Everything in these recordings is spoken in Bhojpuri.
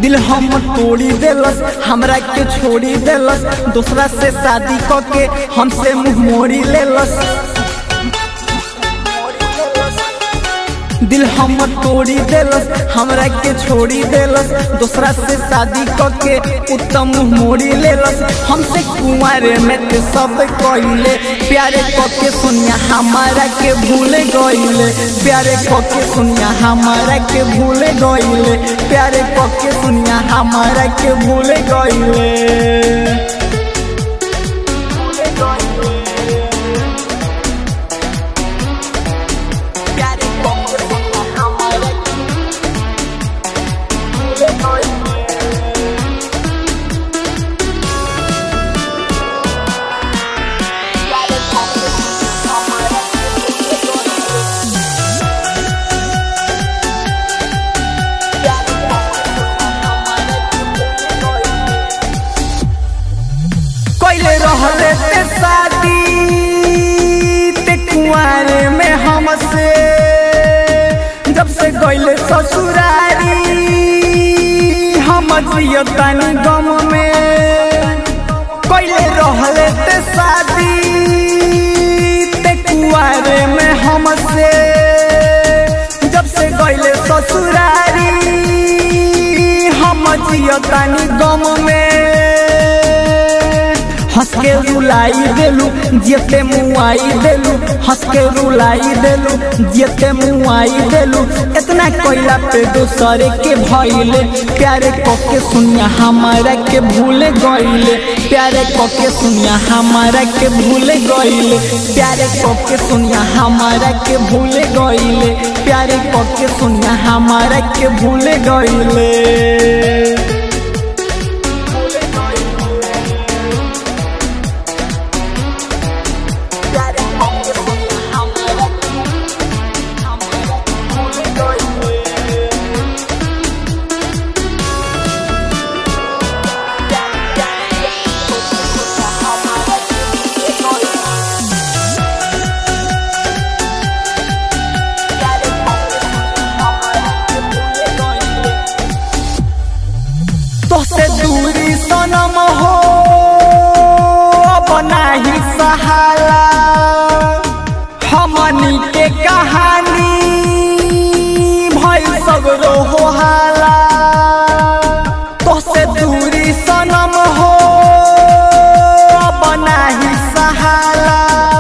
दिल हम तोड़ी देलस हमरा के छोड़ी देलस दूसरा से शादी क के हमसे मुंह मोड़ी लेलस दिल हम तोड़ी देलस हमरा के छोड़ी देलस दूसरा से शादी क के उत्तम मुंह मोड़ी लेलस हमसे कुंवारे में ते सब कइले प्यारे क के सुनिया हमारा के भूल गइले प्यारे क के सुनिया हमारा के भूल गइले प्यारे क के सुनिया हमारा के भूल गइले प्यारे क के सुनिया हमारा के भूल गइले कैले रहले ते शादी ते कुंवारे में हमसे जब से गइले ससुरारी हम जियतानी गम में कैले रहले ते शादी ते कुंवारे में हमसे जब से गइले ससुरारी हम जियतानी गम में हंस के रुलाई देलू जियते मुआई देलू हंस के रुलाई देलू जियते मुआई देलू इतना कोयला पे दूसरे के भइले प्यारे कके सुनिया हमारा के भूल गइले प्यारे कके सुनिया हमारा के भूल गइले प्यारे कके सुनिया हमारा के भूल गइले प्यारे कके सुनिया हमारा के भूल गइले तोसे दूरी सनम हो अब नाही सहाला हमनी के कहानी भइल सगरो हो हाला तोसे दूरी सनम हो अब नाही सहाला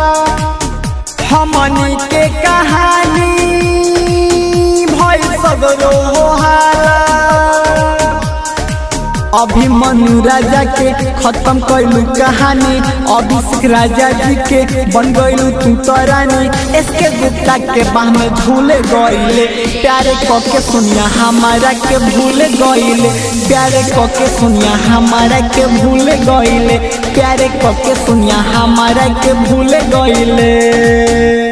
हमनी के कहानी भइल सगरो हो हाला अभिमन्यु राजा के खत्म कैलू कहानी अभिषेक राजा जी के बन गईलू तू तो रानी इसके गुप्ता के बाह में झूल गईले प्यारे कके सुनिया हमारा के भूल गईले प्यारे कके सुनिया हमारा के भूल गईले प्यारे कके सुनिया हमारा के भूल गईले